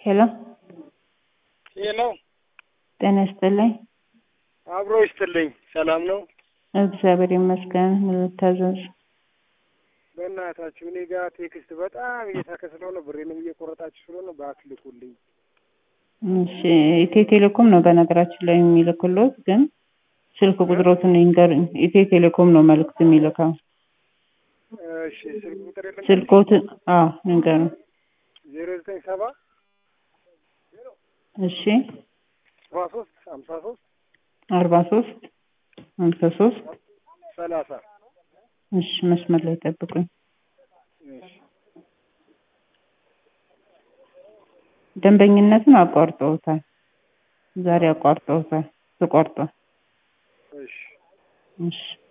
ሄሎ ሄሎ ጤና ይስጥልኝ። አብሮ ይስጥልኝ። ሰላም ነው? እግዚአብሔር ይመስገን። ምን ልታዘዝ? በእናታችሁ እኔ ጋር ቴክስት በጣም እየታከ ስለሆነ ብሬንም እየቆረጣችሁ ስለሆነ ባትልኩልኝ። እሺ ኢትዮ ቴሌኮም ነው በነገራችን ላይ የሚልክሎት፣ ግን ስልክ ቁጥሮትን ይንገሩኝ። ኢትዮ ቴሌኮም ነው መልዕክት የሚልከው። እሺ ስልክ ቁጥር የለም? ስልኮትን አዎ ንገሩኝ። ዜሮ ዘጠኝ ሰባ እሺ ሰባ ሶስት ሀምሳ ሶስት አርባ ሶስት ሀምሳ ሶስት ሰላሳ እሺ መስመር ላይ ጠብቁኝ። እሺ ደንበኝነትን አቋርጠውታል። ዛሬ አቋርጠውታል። ተቋርጧል። እሺ እሺ